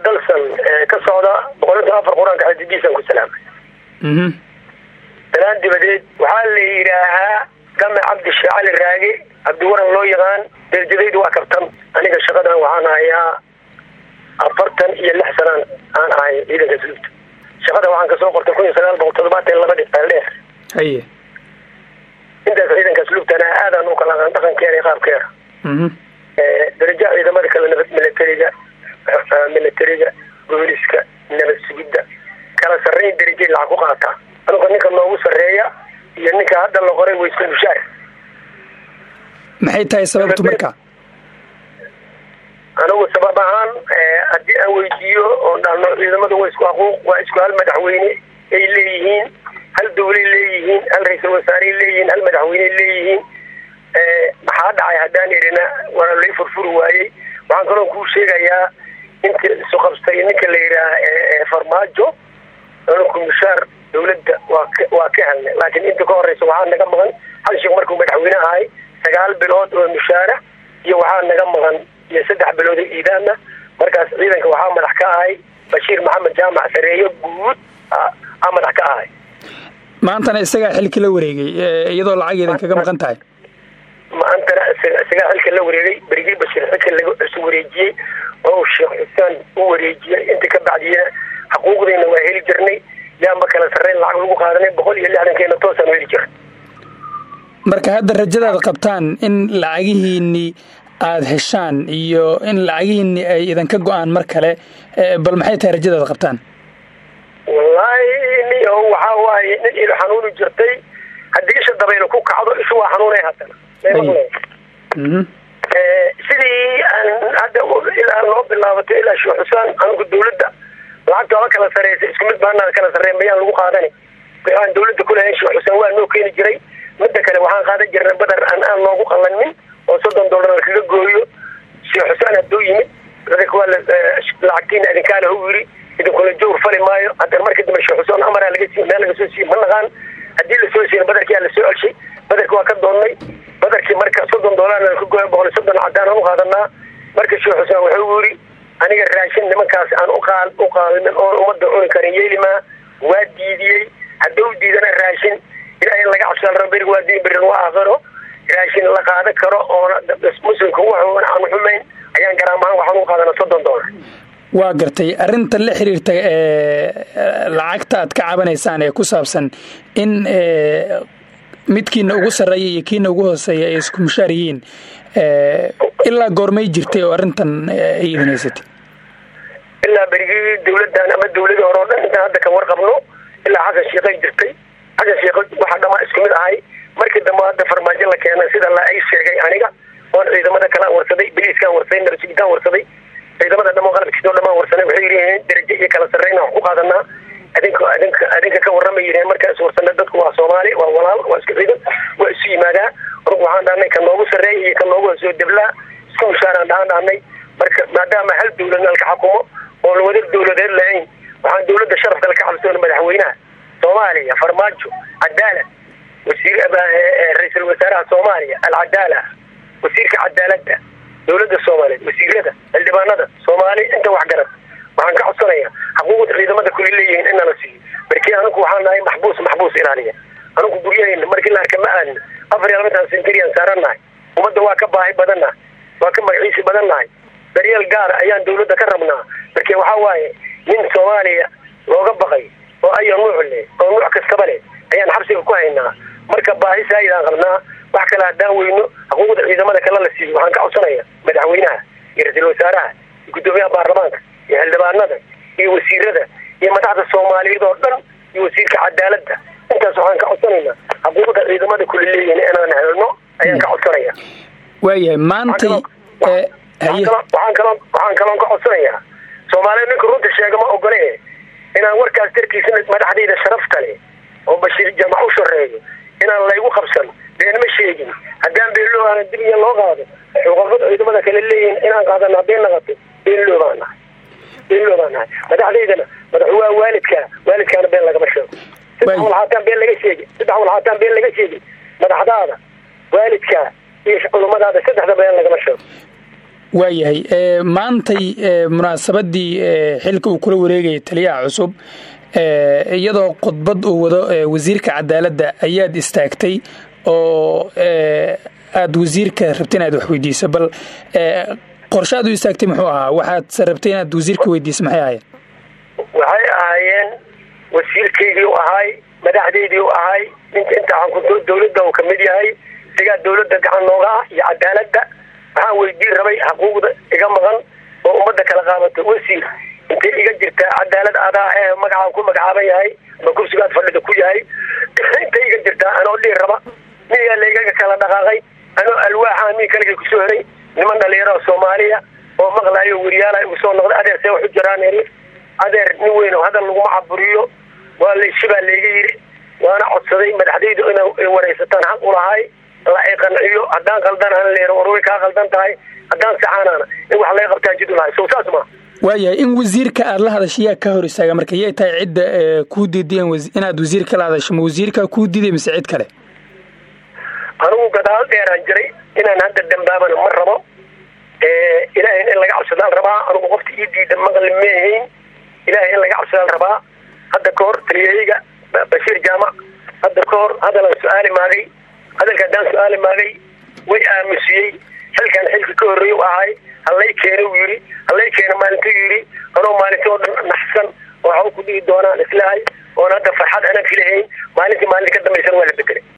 dalsan ka socda boqolintan afar qur-aanka xadidiisan ku salaamay salaan dibadeed waxaa la yidhaahaa game cabdishe cali raage cabdiwaran loo yaqaan derjadaydu waa kabtan aniga shaqadan waxaan hayaa afartan iyo lix sanaan aan ahay ciidanka asluubta shaqada waxaan kasoo qortay kun iyo sagaal boqol toddobaatan labadi dheer haye intaas ciidanka asluubtana aadaan u kala aqaan dhaqankeeda iyo qaabkeeda darajaha ciidamada kale nabad milatariga milatariga booliska nabad sugidda kala sarreyn darajay lacag ku qaataa anuga ninka noogu sarreeya iyo ninka hadda la qoray waysku mushaar maxay tahay sababtu marka anigu sabab ahaan haddii aan weydiiyo oon dhahno ciidamadu waa isku xuquuq waa isku hal madaxweyne ay leeyihiin hal dawlay leeyihiin hal ra-iisul wasaarey leeyihiin hal madaxweyney leeyihiin maxaa dhacay haddaan idhina waa lay furfuri waayey waxaan kaloo kuu sheegayaa inta isu qabstay ninka la yidhaaha farmaajo anku mushaar dawladda waa waa ka helnay laakiin inta ka horeysa waxaa naga maqan hal sheekh markuu madaxweyne ahay sagaal bilood oo mushaara iyo waxaa naga maqan iyo saddex bilood oo iidaana markaas ciidanka waxaa madax ka ahay bashiir maxamed jaamac sareeyo guud aa madax ka ahay maantana isagaa xilki la wareegay iyadoo lacageedan kaga maqan tahay maantana isagaa xilka la wareegay berigii bashiir xilka laga isu wareejiyey oo sheekh xusaan u wareejiyey inta ka bacdiyana xuquuqdayna waa heli jirnay yaanba kala sarreyn lacag lagu qaadanay boqol iyo lixdankeena toosaan heli jira marka hadda rajadaad qabtaan in lacagihiinii aada heshaan iyo in lacagihiinii ay idanka go-aan mar kale bal maxay tahay rajadaad qabtaan wallaahi niyo waxaa waaye nin ilo xanuuni jirtay haddii isha dabaylo ku kacdo ishu waa xanuunay haddana sidii aan hadda ilaa noo bilaabatay ilaa sheekh xusaan anigu dawladda lacagta ola kala sareysa isku mid baanaa kala sarreyn mayaan lagu qaadani waxaan dawladda kulahayn sheekh xusaan waa noo keeni jiray midda kale waxaan qaadan jirnay badar aan aan noogu qalanmin oo soddon dollar kaga gooyo sheekh xusaan hadduu yimid waa lacagtiina idinkaale hu yiri idinkula jawr fali maayo haddana markii dambe sheekh xusaan amaraa laga siiy meel laga soo siiye ma naqaan haddii lasoo siiyana badarkii aa lasoo celshay badarki waa ka doonnay badarkii marka soddon dollarna ka gooya boqol iyo soddon cadaan aan u qaadanaa marka sheekh xusaan wuxuu yiri aniga raashin nimankaas aan uqaal u qaalimin oon ummadda cuni karin yeelimaa waa diidiyey hadduu diidana raashin ilaa in laga cabsaan rabo berig waa diin berin waa aakhiro raashin la qaadan karo oona muslimka waxoona aan xumayn ayaan garaamahaan waxaan u qaadanaa soddon dollar waa gartay arrinta la xiriirta lacagta aad ka cabanaysaan ee ku saabsan in midkiina ugu sarreeya iyo kiina ugu hooseeya ay isku mushaar yihiin ilaa goormay jirtay oo arrintan ay idin haysatay ilaa berigii dawladdan ama dawladii hore o dhan intaan hadda ka warqabno ilaa xasan sheikhay jirtay xasan sheikh waxaa dhamaa isku mid ahay markii dambe hadda farmaajo la keenay sida la ay sheegay aniga oon ciidamada kalaan warsaday biliiskaan warsaday nabadsugitaan warsaday ciidamada dhamo qalabkiisoo dhamaan warsanay waxay yidhaheen darajo iyo kala sarreyna wax ku qaadanaa adinka adinka adinka ka warramay yidhaheen markaas warsanay dadku waa soomaali waa walaal waa isku ciidan waa isu yimaadaa anugu waxaan dhahnay ka noogu sarreeya iyo ka noogu hoosoo deblaa isku mushaaraan dhahan dhahnay marka maadaama hal dawlad nalka xukumo oon wada dawladeed lahayn waxaan dawladda sharafka la ka cabsoona madaxweynaha soomaaliya farmaajo cadaalad wasiir ra-iisul wasaaraha soomaaliya alcadaala wasiirka cadaaladda dawladda soomaaliyeed wasiirada xildhibaanada soomaali inta wax garan waxaan ka codsanayaa xuquuqda ciidamada kuli leeyihiin in nala siiyo markii anigu waxaan nahay maxbuus maxbuus ilaaliya anigu guryahayna markii la arka ma aadna afar iyo labaatan senterian saarannahay ummadda waa ka baahi badannahay waa ka magaciisi badannahay daryeel gaara ayaan dawladda ka rabnaa markii waxaa waaye nin soomaaliya looga baqay oo ayo nuuc leh oo nuuc kastaba leh ayaan xabsiga ku haynaa marka baahi saayidaan qabnaa wax kale haddaan weyno xuquuqda ciidamada kale la siiyo waxaan ka codsanaya madaxweynaha iyo ra-iisul wasaaraha iyo guddoomiyaha baarlamaanka iyo xildhibaanada iyo wasiirada iyo madaxda soomaaliyeed oo dhan iyo wasiirka cadaaladda intaas waxaan ka codsanaynaa xuquuqda ciidamada kula leeyihin inaan helno ayaan ka codsanaya waayahay maantay waxaan kaloo waxaan kaloon ka codsanayaa soomaaliyeed ninka runta sheega ma ogole inaan warkaas dartiisa madaxdayda sharafta leh oo bashiir jamac u shareeyo inaan laygu qabsan beenma sheegin haddaan beenloo aana dibya loo qaado xuquuqada ciidamada kale leeyihin inaan qaadano hadday naqato beenloo baan nahay beenloo baan nahay madaxdaydana madax waa waalidka waalidkaana been lagama sheego saddex walxaataan been laga sheegin saddex walxaataan been laga sheegin madaxdaada waalidka iyo culummadaada saddexda been lagama sheego waayahay maantay munaasabadii xilka uu kula wareegayay taliyaha cusub iyadoo khudbad uu wado wasiirka cadaaladda ayaad istaagtay oo aad wasiirka rabtay inaad wax weydiiso bal qorshe aad u istaagtay muxuu ahaa waxaadse rabtay inaad wasiirka weydiiso maxay ahaayeen waxay ahaayeen wasiirkaygii u ahay madaxdaydii u ahay ninka inta xakunto dawladda uu kamid yahay isagaa dawladda gacan nooga ah iyo cadaaladda waxaan weydiin rabay xuquuqda iga maqan oo ummadda kala qaadato wasiir intay iga jirtaa cadaalad adaa ee magacaan ku magacaaban yahay ama kursigaad fadhida ku yahay intay iga jirtaa anoo dhihi raba miyaa laygaga kala dhaqaaqay anoo alwaaxa mi kaligay kusoo heray niman dhalinyaro soomaaliya oo maqlaayo weriyaala igu soo noqday adeer see waxu jiraan eri adeer nin weyn oo hadal laguma caburiyo waa laysibaa layga yiri waana codsaday madaxdaydu inay waraysataan xaq ulahay la ay qanciyo haddaan qaldanaan leer war way kaa qaldan tahay haddaan saxaanaana in wax laga qabtaan jid ulahay sow saas ma waayahay in wasiirka aad la hadasha yaa ka hor istaaga marka yay tahay cidda kuu diidayan inaad wasiirka la hadasho ma wasiirkaa kuu diiday mise cid kale anigu gadaal dheeraan jiray inaan hadda dambaabana ma rabo ilaahay in laga cabsadaan rabaa anigu qofta ii diida maqli meehayn ilaahay in laga cabsadaan rabaa hadda ka hor taliyahayga bashiir jaamac hadda ka hor hadalaan su-aali maagay hadalka haddaan su-aali maagay way aamusiyey xilkan xilka ka horreey u ahay halay keena u yidhi halay keena maalintuu yidhi anoo maalinta oo dhan naxsan oo waxba ku dhihi doonaan islahay oon hadda farxad aanan filahayn maalintii maalinta ka dambaysan waa la bedelay